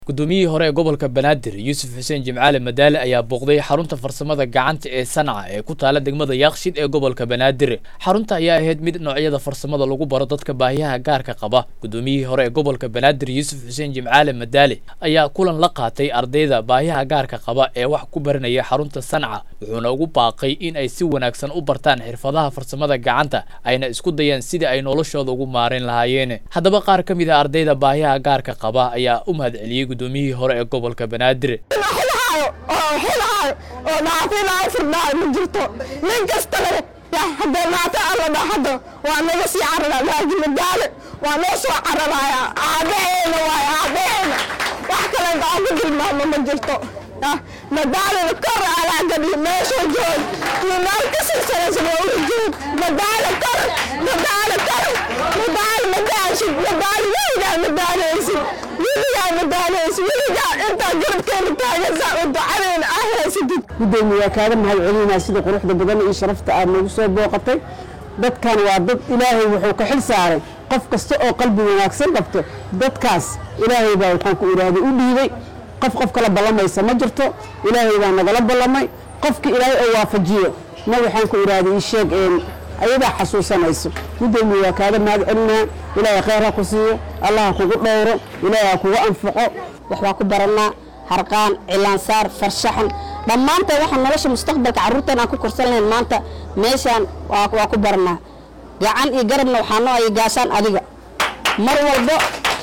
guddoomiyihii hore ee gobolka banaadir yuusuf xuseen jimcaale madaale ayaa booqday xarunta farsamada gacanta ee sanca ee ku taala degmada yaaqshid ee gobolka banaadir xarunta ayaa ahayd mid noocyada farsamada lagu baro dadka baahiyaha gaarka qaba guddoomiyihii hore ee gobolka banaadir yuusuf xuseen jimcaale madaale ayaa kulan la qaatay ardayda baahiyaha gaarka qaba ee wax ku baranaya xarunta sanca wuxuuna ugu baaqay in ay si wanaagsan u bartaan xirfadaha farsamada gacanta ayna isku dayaan sidii ay noloshooda ugu maarayn lahaayeen haddaba qaar ka mid a ardayda baahiyaha gaarka qaba ayaa u mahadceliyey guddoomiyihii hore ee gobolka banaadir xilaayo oo xilaayo oo dhaafilaayo firdhaayo ma jirto nin kasta le haddee maata alla dhahado waa naga sii carara laakiin madaale waa noo soo cararaaya aabaheena waayo aabaheena wax kale aan ku tilmaamo ma jirto madaalena kor alaa gadhi meesha joog iyo meel ka silsilaysan waa ula joog madaale kor madaale kor madaale madaashid madaale weligaa madaaleysid weligaa madaaleysid weligaa intaa garabkeena taagansaa oo ducadeena ah haysatid gudoomiye waa kaaga mahad celinaa sida quruxda badan iyo sharafta aad nagu soo booqatay dadkan waa dad ilaahay wuxuu ka xil saaray qof kasta oo qalbi wanaagsan qabto dadkaas ilaahay baa waxaan ku idhaahday u dhiibay qof qof kala ballamaysa ma jirto ilaahay baa nagala ballamay qofka ilaahay oo waafajiyo ma waxaan ku idhaahday ii sheeg ayadaa xasuusanayso gudoomiye waa kaaga mahad celinaa ilaahay khayr ha ku siiyo allah ha kugu dhowro ilaahay ha kugu anfaco waxbaa ku baranaa harqaan cilaansaar farshaxan dhammaanteen waxaan nolosha mustaqbalka carruurteen aan ku korsan lahayn maanta meeshaan waa ku baranaa gacan iyo garabna waxaa noo ay gaashaan adiga mar walbo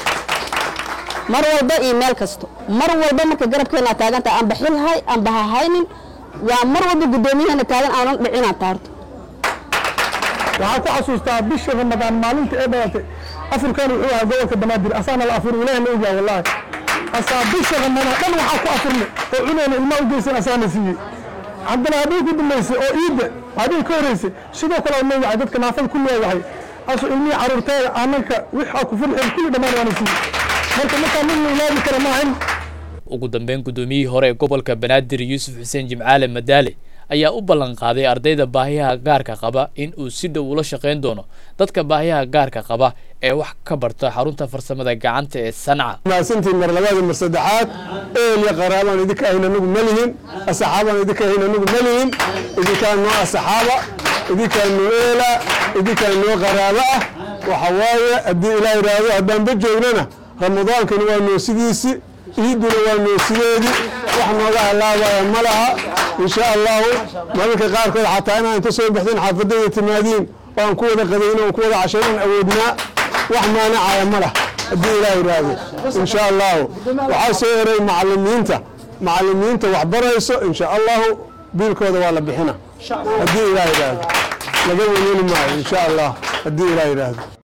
mar walba iyo meel kasto mar walba marka garabkeena taaganta aan baxilhay aan bahahaynin waa mar walba guddoomiyaheena taagan aanan dhicinaa taarto waxaan ku xasuustaa bishii ramadaan maalinta ee dhalatay afurkan wuxuu ahaa gobolka banaadir asaana la afur ilaah la ogyaa wallaahi asaa bisha ramadaan dhan waxaa ku afurnay oo cuneyna ilmaa u geysan asaana siiyey haddana hadday ku dambaysay oo iidda hadday ka horeysay sidoo kale noo wacay dadka naafada ku leeyahay asu ilmihii caruurteeda aananka wixaa ku furxeen kulli dhammaan waana siiyey marka markaa mid la ilaabi kara maahan ugu dambeyn guddoomiyihii hore ee gobolka banaadir yuusuf xuseen jimcaale madaale ayaa u ballan qaaday ardayda baahiyaha gaarka qaba in uu si dhow ula shaqayn doono dadka baahiyaha gaarka qaba ee wax ka barta xarunta farsamada gacanta ee sanca mahadsantiin mar labaad mar saddexaad eel iyo qaraabaan idinka ahayn anagu ma lihin asxaabaan idinka ahayn anagu ma lihin idinkaan noo asxaaba idinkaan noo eela idinkaan noo qaraabo ah waxa waaye haddii ilaah yidhaahdo haddaanba joognana ramadaankani waa noo sidiisi iiduna waa noo sideedii wax nooga halaabaya ma laha insha allahu malinka qaarkood xataa inaan inta soo baxdeen xaafadayda timaadiin oo aan ku wada qadayno aan ku wada cashaynaan awoodnaa wax maanacaya ma lah haddii ilaah yidhaahdo insha allahu waxaa soo eray macalimiinta macalimiinta wax barayso insha allahu biilkooda waa la bixina haddii ilaah yidhaahdo laga welweli maayo insha allah haddii ilaah yidhaahdo